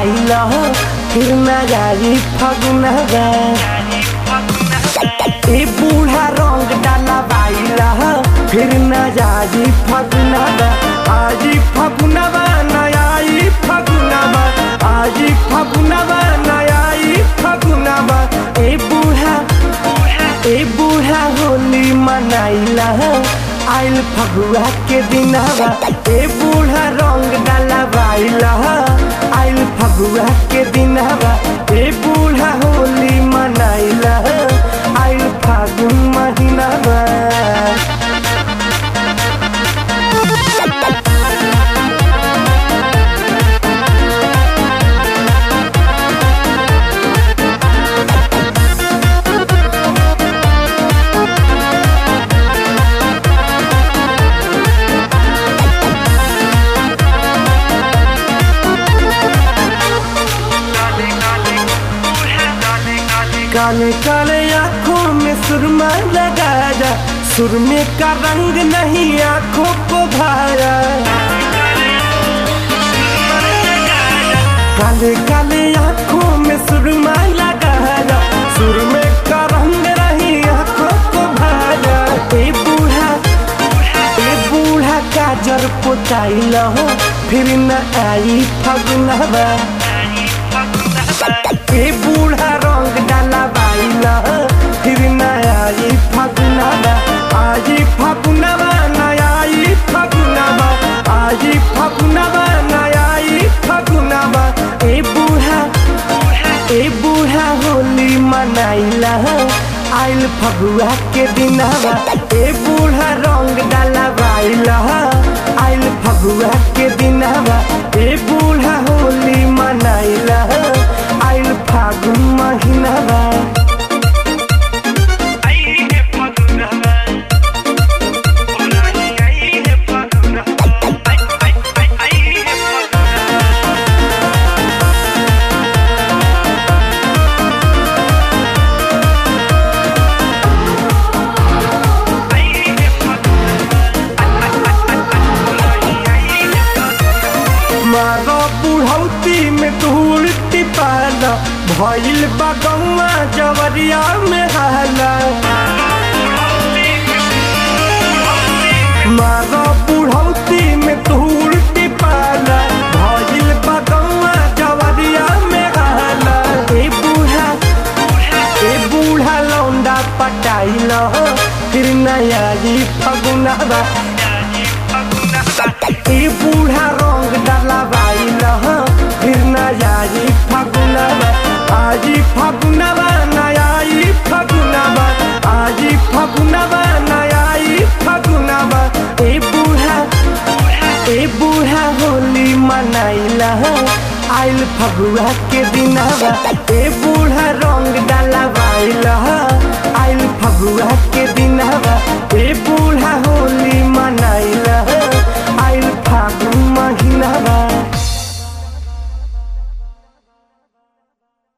आइल फिर न जाई फगुनवा ए बूढ़ा रंग डाला बाइल फिर न जाई फगुनवा आजी फगुनवा नयाई फगुनवा आजी फगुनवा नयाई फगुनवा ए बूढ़ा ए बूढ़ा होली मनाइला आइल फगुआ के दिनवा ए बूढ़ा रंग डाला बाइला आइल फगुआ के दिनवा ए बूढ़ा होली मनाइला आइल फागुन महीनावा काले काले आंखों में सुरमा लगाया सुरमे का रंग नहीं आंखों को भाया काले काले आंखों में सुरमा लगाया सुरमे का रंग नहीं आंखों को भाया ए बूढ़ा ए बूढ़ा काजर पोताइल हो फिर न आई फगुनवा ए बूढ़ा रंग डाला बाइला फिर नयाई फगुनवा आजी फगुनवा नयाई फगुनवा आजी फगुनवा नयाई फगुनवा ए बूढ़ा ए बूढ़ा होली मनाइला आइल फगुआ के दिनवा ए बूढ़ा रंग डाला बाइला आइल फगुआ के दिनवा ए बूढ़ा होली मनाइला आइल फागुन महीनावा मारो बुढ़ौती में धूल टिपाला भइल बगौआ जवरिया में हाला मारो बुढ़ौती में धूल टिपाला भइल बगौआ जवरिया में हाला ए बूढ़ा ए बूढ़ा लौंडा पटाइल फिर नया जी फगुनवा ए बूढ़ा रंग डाला बाइल फिर नयाई फगुनवा आजी फगुनवा नयाई फगुनवा आजी फगुनवा नयाई फगुनवा ए बूढ़ा ए बूढ़ा होली मनाइला आइल फगुआ के दिनवा ए बूढ़ा रंग डाला बाइल आइल फगुआ के दिनवा ए बूढ़ा होली मनाइला आइल फागुन महीनावा